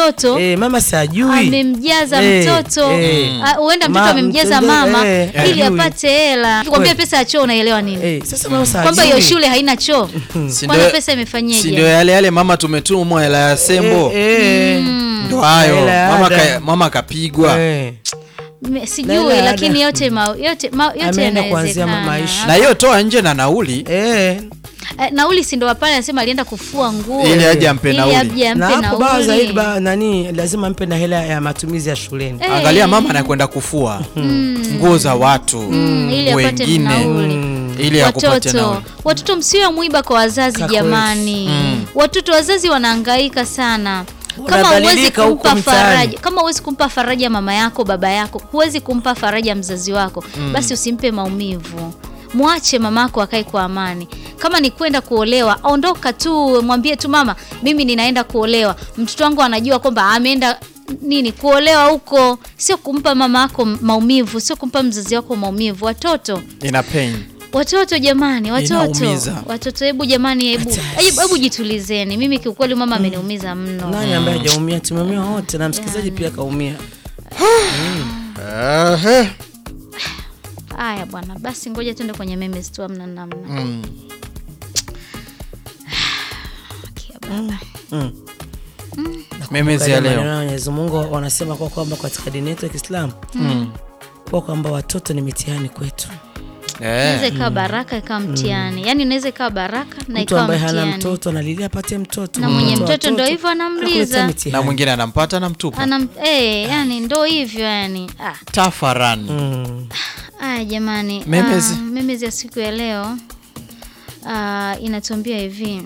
mtoto eh, mama sajui amemjaza Eh, mtoto eh. Ah, huenda mtoto Ma- amemjaza mtoto, mama eh, ili hajui. apate hela kwambia pesa ya choo unaelewa nini eh, sasa mama sajui kwamba hiyo shule haina choo Si kwanza ndio- pesa si ndio imefanyeje yale yale mama tumetumwa hela ya sembo eh, eh, ndo hayo Hela ya mama, ada. ka, mama kapigwa eh. Me- Na sijui ile lakini ada. yote ma, yote, ma, yote Ameenda kuanzia ma- yanawezekana maisha. na hiyo toa nje na nauli Eh, Eh, nauli si ndo pale anasema alienda kufua nguo ili aje ampe ili nauli aje na ampe hapo baa nauli zaidi ba, nani lazima mpe na hela ya matumizi ya shuleni Eh, angalia mama anakwenda kufua nguo za watu mm, ili apate wengine nauli ili akupate watoto nauli watoto msiwe mwiba kwa wazazi Kwa jamani watoto wazazi wanahangaika sana kama huwezi Wanadhalilika huko kumpa mtaani. faraja kama huwezi kumpa faraja mama yako baba yako huwezi kumpa faraja mzazi wako basi usimpe maumivu mwache mamako akae kwa amani kama ni kwenda kuolewa ondoka tu mwambie tu mama mimi ninaenda kuolewa mtoto wangu anajua kwamba ameenda nini kuolewa huko sio kumpa mama yako maumivu sio kumpa mzazi wako maumivu watoto ina pain Watoto jamani, watoto Inaumiza. watoto, hebu jamani, hebu Hatari. hebu hebu jitulizeni. Mimi kiukweli mama ameniumiza mno. nani ambaye hajaumia tumeumia wote na msikilizaji pia kaumia Ehe. Haya bwana, basi ngoja tuende kwenye memes tu, amna namna. Mm. Kia baba. memezi ya Katika maneno leo ya Mwenyezi Mungu wanasema kwa kwamba katika dini yetu ya Kiislamu Mm. kwa kwamba watoto ni mitihani kwetu Inaweza Eh. ikawa baraka ikawa mtihani, yaani inaweza ikawa baraka na mtu ikawa ambaye hana mtihani. mtoto analilia apate mtoto Na mwenye Mtoto wa mtoto ndo watoto, hivyo anamliza. anakuletea mitihani. na mwingine anampata na mtupa Anam, eh, yani ndo hivyo yani. Ah, tafarani Mm. Aya jamani, Memes. ah, memes ya siku ya leo ah, inatuambia hivi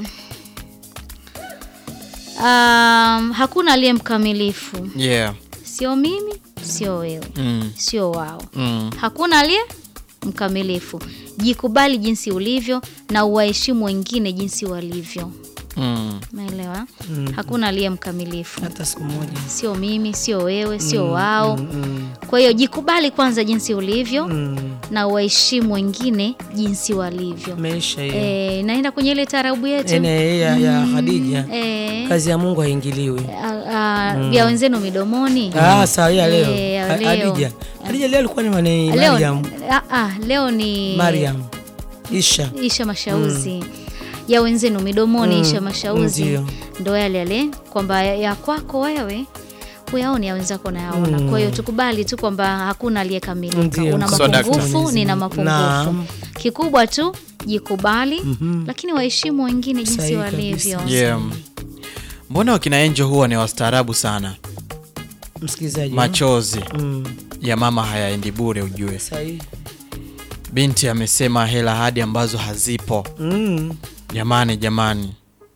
um, hakuna aliye mkamilifu, yeah. sio mimi, sio wewe, mm. sio wao. Mm. Hakuna aliye mkamilifu. Jikubali jinsi ulivyo na uwaheshimu wengine jinsi walivyo. Mm. Umeelewa? Hakuna aliye mkamilifu, hata siku moja sio mimi, sio wewe, sio wao. Mm. Kwa hiyo jikubali kwanza jinsi ulivyo Mm. na waheshimu wengine jinsi walivyo. Maisha hiyo E, naenda kwenye ile tarabu yetu ene ya, ya Khadija e, kazi ya Mungu haingiliwi vya wenzenu midomoni. ah sawa ya leo Eh, ya Ha- leo. Khadija Khadija leo alikuwa ni mani Leo, Mariam ah, ah, leo ni Mariam Isha Isha Mashauzi ya wenzenu midomoni. Mm, Isha Mashauzi ndio. ndo yale yale kwamba ya- ya kwako wewe huyaoni ya wenzako nayaona. Kwa hiyo tukubali tu kwamba hakuna aliyekamilika. Ndio. Una So, mapungufu, Daktari. nina mapungufu. Naam. Kikubwa tu jikubali, lakini waheshimu wengine jinsi Sahihi walivyo. kabisa. yeah. mbona wakina enjo huwa ni wastaarabu sana msikilizaji machozi mm. ya mama hayaendi bure ujue sahihi binti amesema hela hadi ambazo hazipo mm. jamani jamani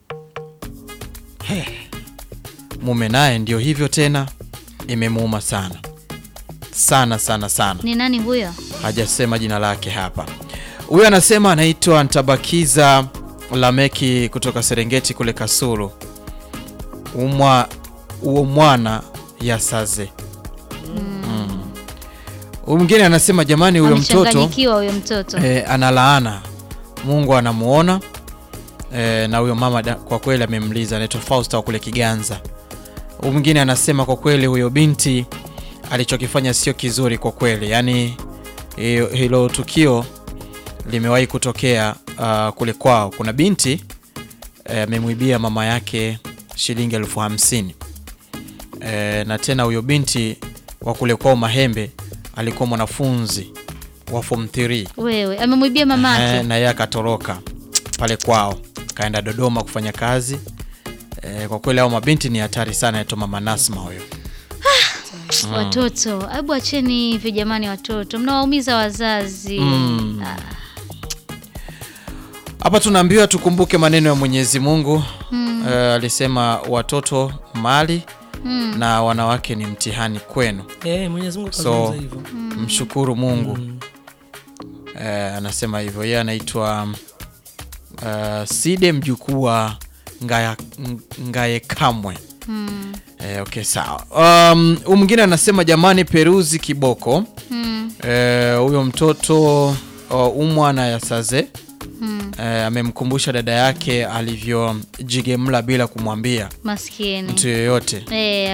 He. mume naye ndio hivyo tena imemuuma sana sana sana sana Ni nani huyo? hajasema jina lake hapa huyu anasema anaitwa ntabakiza lameki kutoka serengeti kule kasulu umwa uo mwana ya saze Mm. huyu mwingine anasema jamani huyo mtoto Amechanganyikiwa huyo mtoto. e, analaana mungu anamuona e, na huyo mama da- kwa kweli amemliza anaitwa fausta wa kule kiganza huyu mwingine anasema kwa kweli huyo binti alichokifanya sio kizuri kwa kweli yaani hiyo- hilo tukio limewahi kutokea uh, kule kwao kuna binti eh, amemwibia mama yake shilingi elfu hamsini e, na tena huyo binti wa kule kwao mahembe alikuwa mwanafunzi wa form 3 Wewe amemwibia mamake. Eh, na yeye akatoroka pale kwao kaenda Dodoma kufanya kazi eh, kwa kweli hao mabinti ni hatari sana. Naitwa mama Nasma huyo. Watoto, hebu acheni hivyo jamani, watoto mnawaumiza wazazi. Mm. Ah, Hapa tunaambiwa tukumbuke maneno ya Mwenyezi Mungu eh, alisema watoto mali na wanawake ni mtihani kwenu, eh, Mwenyezi Mungu so kazungumza hivyo mshukuru Mungu eh, anasema hivyo. Yeye anaitwa uh, Side mjukuu wa Ngaya, Ngaye Kamwe. mm, Eh, okay sawa. Um, huyu mwingine anasema jamani, Peruzi kiboko mm, eh, huyo mtoto uh, umwana ya saze mm. eh, amemkumbusha dada yake alivyojigemla bila kumwambia Maskini mtu yoyote. eh,